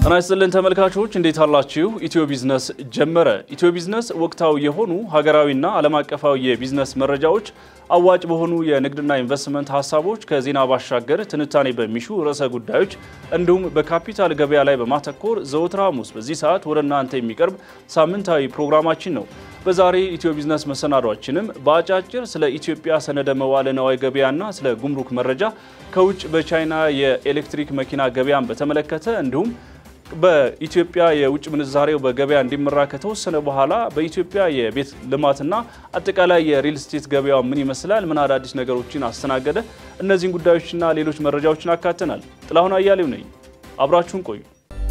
ጤና ይስጥልን ተመልካቾች እንዴት አላችሁ? ኢትዮ ቢዝነስ ጀመረ። ኢትዮ ቢዝነስ ወቅታዊ የሆኑ ሀገራዊና ዓለም አቀፋዊ የቢዝነስ መረጃዎች፣ አዋጭ በሆኑ የንግድና ኢንቨስትመንት ሀሳቦች ከዜና ባሻገር ትንታኔ በሚሹ ርዕሰ ጉዳዮች እንዲሁም በካፒታል ገበያ ላይ በማተኮር ዘወትር ሐሙስ በዚህ ሰዓት ወደ እናንተ የሚቀርብ ሳምንታዊ ፕሮግራማችን ነው። በዛሬ ኢትዮ ቢዝነስ መሰናዷችንም በአጫጭር ስለ ኢትዮጵያ ሰነደ መዋለ ነዋይ ገበያና ስለ ጉምሩክ መረጃ ከውጭ በቻይና የኤሌክትሪክ መኪና ገበያን በተመለከተ እንዲሁም በኢትዮጵያ የውጭ ምንዛሬው በገበያ እንዲመራ ከተወሰነ በኋላ በኢትዮጵያ የቤት ልማትና አጠቃላይ የሪል ስቴት ገበያው ምን ይመስላል፣ ምን አዳዲስ ነገሮችን አስተናገደ፣ እነዚህን ጉዳዮችና ሌሎች መረጃዎችን አካተናል። ጥላሁን አያሌው ነኝ። አብራችሁን ቆዩ።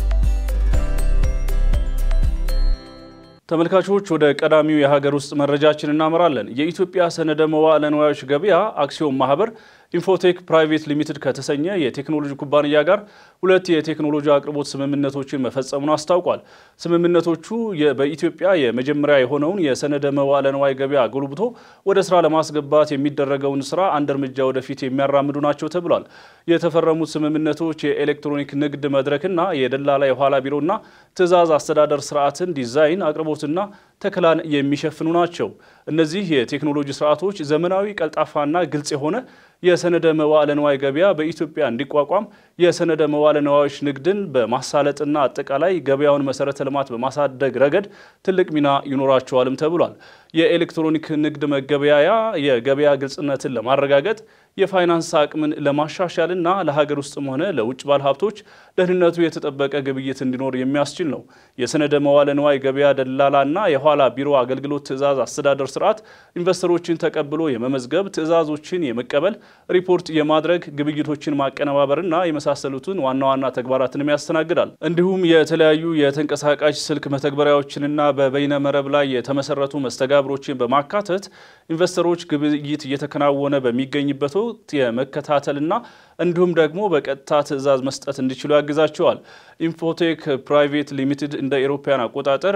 ተመልካቾች ወደ ቀዳሚው የሀገር ውስጥ መረጃችን እናመራለን። የኢትዮጵያ ሰነደ መዋዕለ ንዋዮች ገበያ አክሲዮን ማህበር ኢንፎቴክ ፕራይቬት ሊሚትድ ከተሰኘ የቴክኖሎጂ ኩባንያ ጋር ሁለት የቴክኖሎጂ አቅርቦት ስምምነቶችን መፈጸሙን አስታውቋል። ስምምነቶቹ በኢትዮጵያ የመጀመሪያ የሆነውን የሰነደ መዋዕለ ንዋይ ገበያ ጎልብቶ ወደ ስራ ለማስገባት የሚደረገውን ስራ አንድ እርምጃ ወደፊት የሚያራምዱ ናቸው ተብሏል። የተፈረሙት ስምምነቶች የኤሌክትሮኒክ ንግድ መድረክና የደላላ የኋላ ቢሮና ትዕዛዝ አስተዳደር ስርዓትን ዲዛይን፣ አቅርቦትና ተከላን የሚሸፍኑ ናቸው። እነዚህ የቴክኖሎጂ ስርዓቶች ዘመናዊ፣ ቀልጣፋና ግልጽ የሆነ የሰነደ መዋዕለ ንዋይ ገበያ በኢትዮጵያ እንዲቋቋም የሰነደ መዋዕለ ንዋዮች ንግድን በማሳለጥና አጠቃላይ ገበያውን መሰረተ ልማት በማሳደግ ረገድ ትልቅ ሚና ይኖራቸዋልም ተብሏል። የኤሌክትሮኒክ ንግድ መገበያያ የገበያ ግልጽነትን ለማረጋገጥ የፋይናንስ አቅምን ለማሻሻልና ለሀገር ውስጥም ሆነ ለውጭ ባለሀብቶች ደህንነቱ የተጠበቀ ግብይት እንዲኖር የሚያስችል ነው። የሰነደ መዋዕለ ንዋይ ገበያ ደላላና የኋላ ቢሮ አገልግሎት ትዕዛዝ አስተዳደር ስርዓት ኢንቨስተሮችን ተቀብሎ የመመዝገብ ትዕዛዞችን የመቀበል ሪፖርት የማድረግ ግብይቶችን ማቀነባበርና የመሳሰሉትን ዋና ዋና ተግባራትንም ያስተናግዳል። እንዲሁም የተለያዩ የተንቀሳቃሽ ስልክ መተግበሪያዎችንና በበይነ መረብ ላይ የተመሰረቱ መስተጋብሮችን በማካተት ኢንቨስተሮች ግብይት እየተከናወነ በሚገኝበት ወቅት የመከታተልና እንዲሁም ደግሞ በቀጥታ ትዕዛዝ መስጠት እንዲችሉ ያግዛቸዋል። ኢንፎቴክ ፕራይቬት ሊሚትድ እንደ ኤሮፓያን አቆጣጠር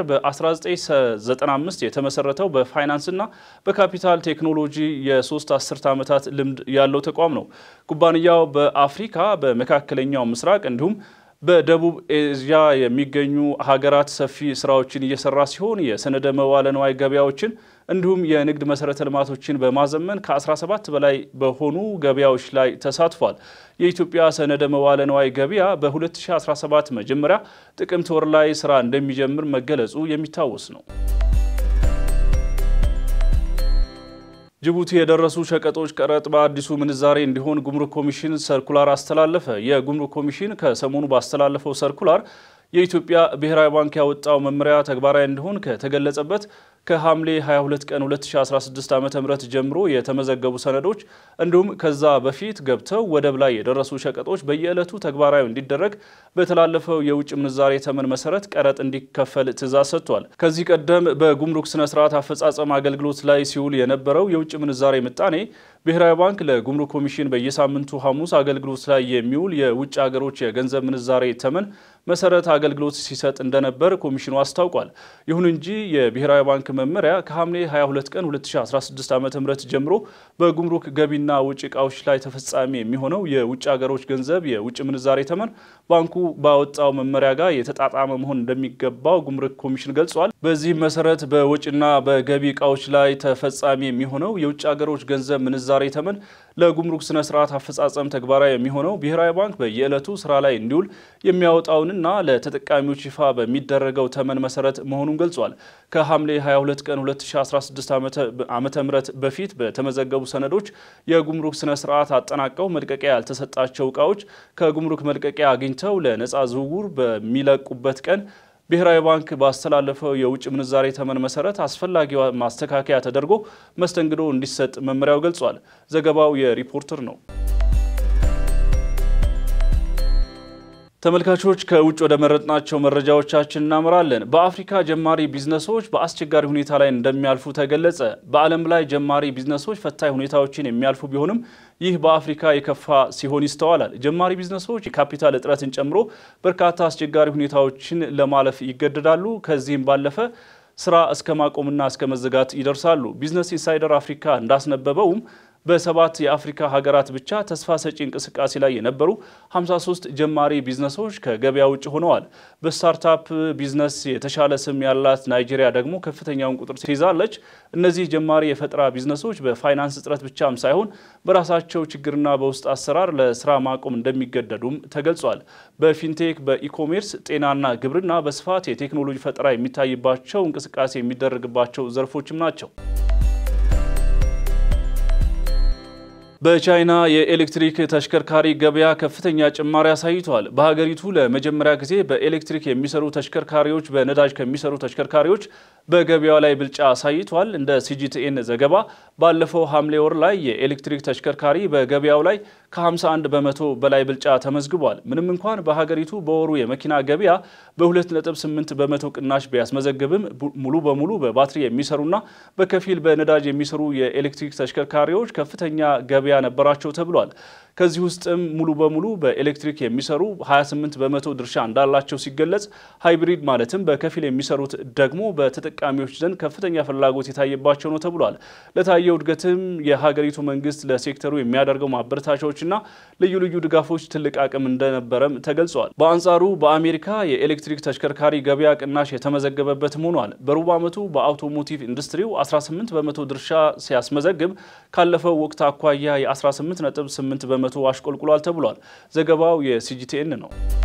በ1995 የተመሰረተው በፋይናንስና በካፒታል ቴክኖሎጂ የሶስት አስርተ ዓመታት ልምድ ያለው ተቋም ነው። ኩባንያው በአፍሪካ በመካከለኛው ምስራቅ እንዲሁም በደቡብ ኤዥያ የሚገኙ ሀገራት ሰፊ ስራዎችን እየሰራ ሲሆን የሰነደ መዋዕለ ንዋይ ገበያዎችን እንዲሁም የንግድ መሰረተ ልማቶችን በማዘመን ከ17 በላይ በሆኑ ገበያዎች ላይ ተሳትፏል። የኢትዮጵያ ሰነደ መዋዕለ ንዋይ ገበያ በ2017 መጀመሪያ ጥቅምት ወር ላይ ስራ እንደሚጀምር መገለጹ የሚታወስ ነው። ጅቡቲ የደረሱ ሸቀጦች ቀረጥ በአዲሱ ምንዛሬ እንዲሆን ጉምሩክ ኮሚሽን ሰርኩላር አስተላለፈ። የጉምሩክ ኮሚሽን ከሰሞኑ ባስተላለፈው ሰርኩላር የኢትዮጵያ ብሔራዊ ባንክ ያወጣው መመሪያ ተግባራዊ እንዲሆን ከተገለጸበት ከሐምሌ 22 ቀን 2016 ዓ ም ጀምሮ የተመዘገቡ ሰነዶች እንዲሁም ከዛ በፊት ገብተው ወደብ ላይ የደረሱ ሸቀጦች በየዕለቱ ተግባራዊ እንዲደረግ በተላለፈው የውጭ ምንዛሬ ተመን መሰረት ቀረጥ እንዲከፈል ትዕዛዝ ሰጥቷል። ከዚህ ቀደም በጉምሩክ ስነ ስርዓት አፈጻጸም አገልግሎት ላይ ሲውል የነበረው የውጭ ምንዛሬ ምጣኔ ብሔራዊ ባንክ ለጉምሩክ ኮሚሽን በየሳምንቱ ሐሙስ አገልግሎት ላይ የሚውል የውጭ ሀገሮች የገንዘብ ምንዛሬ ተመን መሰረት አገልግሎት ሲሰጥ እንደነበር ኮሚሽኑ አስታውቋል። ይሁን እንጂ የብሔራዊ ባንክ መመሪያ ከሐምሌ 22 ቀን 2016 ዓ ም ጀምሮ በጉምሩክ ገቢና ውጭ እቃዎች ላይ ተፈጻሚ የሚሆነው የውጭ ሀገሮች ገንዘብ የውጭ ምንዛሬ ተመን ባንኩ ባወጣው መመሪያ ጋር የተጣጣመ መሆን እንደሚገባው ጉምሩክ ኮሚሽን ገልጿል። በዚህም መሰረት በውጭና በገቢ እቃዎች ላይ ተፈጻሚ የሚሆነው የውጭ ሀገሮች ገንዘብ ምንዛሬ ተመን ለጉምሩክ ስነ ስርዓት አፈጻጸም ተግባራዊ የሚሆነው ብሔራዊ ባንክ በየዕለቱ ስራ ላይ እንዲውል የሚያወጣውንና ለተጠቃሚዎች ይፋ በሚደረገው ተመን መሰረት መሆኑን ገልጿል። ከሐምሌ 22 ቀን 2016 ዓ ም በፊት በተመዘገቡ ሰነዶች የጉምሩክ ስነ ስርዓት አጠናቀው መልቀቂያ ያልተሰጣቸው እቃዎች ከጉምሩክ መልቀቂያ አግኝተው ለነፃ ዝውውር በሚለቁበት ቀን ብሔራዊ ባንክ ባስተላለፈው የውጭ ምንዛሬ ተመን መሰረት አስፈላጊ ማስተካከያ ተደርጎ መስተንግዶ እንዲሰጥ መመሪያው ገልጿል። ዘገባው የሪፖርተር ነው። ተመልካቾች ከውጭ ወደ መረጥናቸው መረጃዎቻችን እናምራለን። በአፍሪካ ጀማሪ ቢዝነሶች በአስቸጋሪ ሁኔታ ላይ እንደሚያልፉ ተገለጸ። በዓለም ላይ ጀማሪ ቢዝነሶች ፈታኝ ሁኔታዎችን የሚያልፉ ቢሆንም ይህ በአፍሪካ የከፋ ሲሆን ይስተዋላል። ጀማሪ ቢዝነሶች የካፒታል እጥረትን ጨምሮ በርካታ አስቸጋሪ ሁኔታዎችን ለማለፍ ይገደዳሉ። ከዚህም ባለፈ ስራ እስከ ማቆምና እስከ መዘጋት ይደርሳሉ። ቢዝነስ ኢንሳይደር አፍሪካ እንዳስነበበውም በሰባት የአፍሪካ ሀገራት ብቻ ተስፋ ሰጪ እንቅስቃሴ ላይ የነበሩ 53 ጀማሪ ቢዝነሶች ከገበያ ውጭ ሆነዋል። በስታርታፕ ቢዝነስ የተሻለ ስም ያላት ናይጄሪያ ደግሞ ከፍተኛውን ቁጥር ትይዛለች። እነዚህ ጀማሪ የፈጠራ ቢዝነሶች በፋይናንስ እጥረት ብቻም ሳይሆን በራሳቸው ችግርና በውስጥ አሰራር ለስራ ማቆም እንደሚገደዱም ተገልጿል። በፊንቴክ፣ በኢኮሜርስ፣ ጤናና ግብርና በስፋት የቴክኖሎጂ ፈጠራ የሚታይባቸው እንቅስቃሴ የሚደረግባቸው ዘርፎችም ናቸው። በቻይና የኤሌክትሪክ ተሽከርካሪ ገበያ ከፍተኛ ጭማሪ አሳይቷል። በሀገሪቱ ለመጀመሪያ ጊዜ በኤሌክትሪክ የሚሰሩ ተሽከርካሪዎች በነዳጅ ከሚሰሩ ተሽከርካሪዎች በገበያው ላይ ብልጫ አሳይቷል። እንደ ሲጂቲኤን ዘገባ ባለፈው ሐምሌ ወር ላይ የኤሌክትሪክ ተሽከርካሪ በገበያው ላይ ከ51 በመቶ በላይ ብልጫ ተመዝግቧል። ምንም እንኳን በሀገሪቱ በወሩ የመኪና ገበያ በ2.8 በመቶ ቅናሽ ቢያስመዘግብም ሙሉ በሙሉ በባትሪ የሚሰሩና በከፊል በነዳጅ የሚሰሩ የኤሌክትሪክ ተሽከርካሪዎች ከፍተኛ ገበያ ነበራቸው ተብሏል። ከዚህ ውስጥም ሙሉ በሙሉ በኤሌክትሪክ የሚሰሩ 28 በመቶ ድርሻ እንዳላቸው ሲገለጽ፣ ሃይብሪድ ማለትም በከፊል የሚሰሩት ደግሞ በተጠቃሚዎች ዘንድ ከፍተኛ ፍላጎት የታየባቸው ነው ተብሏል። ለታየው እድገትም የሀገሪቱ መንግስት ለሴክተሩ የሚያደርገው ማበረታቻዎችና ልዩ ልዩ ድጋፎች ትልቅ አቅም እንደነበረም ተገልጿል። በአንጻሩ በአሜሪካ የኤሌክትሪክ ተሽከርካሪ ገበያ ቅናሽ የተመዘገበበትም ሆኗል። በሩብ ዓመቱ በአውቶሞቲቭ ኢንዱስትሪው 18 በመቶ ድርሻ ሲያስመዘግብ ካለፈው ወቅት አኳያ የ18.8 በመቶ አሽቆልቁሏል ተብሏል። ዘገባው የሲጂቲኤን ነው።